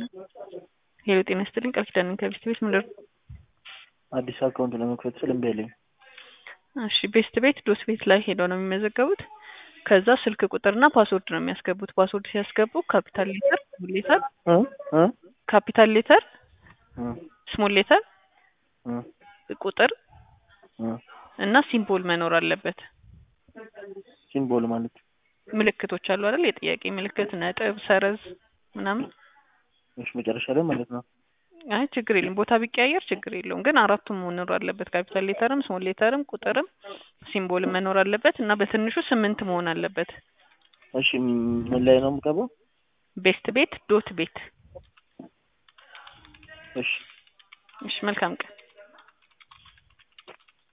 ሄሎ ጤና ይስጥልኝ ቃል ኪዳን ነኝ ከቤስት ቤት ምንድን ነው? አዲስ አካውንት ለመክፈት ስል እምቢ አለኝ። እሺ ቤስት ቤት ዶስ ቤት ላይ ሄደው ነው የሚመዘገቡት። ከዛ ስልክ ቁጥርና ፓስወርድ ነው የሚያስገቡት። ፓስወርድ ሲያስገቡ ካፒታል ሌተር፣ ስሞል ሌተር፣ እ እ ካፒታል ሌተር፣ እ ስሞል ሌተር፣ እ ቁጥር እ እና ሲምቦል መኖር አለበት። ሲምቦል ማለት ምልክቶች አሉ አይደል? የጥያቄ ምልክት፣ ነጥብ፣ ሰረዝ ምናምን። እሺ መጨረሻ ላይ ማለት ነው። አይ ችግር የለም ቦታ ቢቀያየር ችግር የለውም። ግን አራቱም መኖር አለበት። ካፒታል ሌተርም ስሞል ሌተርም ቁጥርም ሲምቦልም መኖር አለበት እና በትንሹ ስምንት መሆን አለበት። እሺ ምን ላይ ነው የምገባው? ቤስት ቤት ዶት ቤት። እሺ እሺ መልካም ቀን።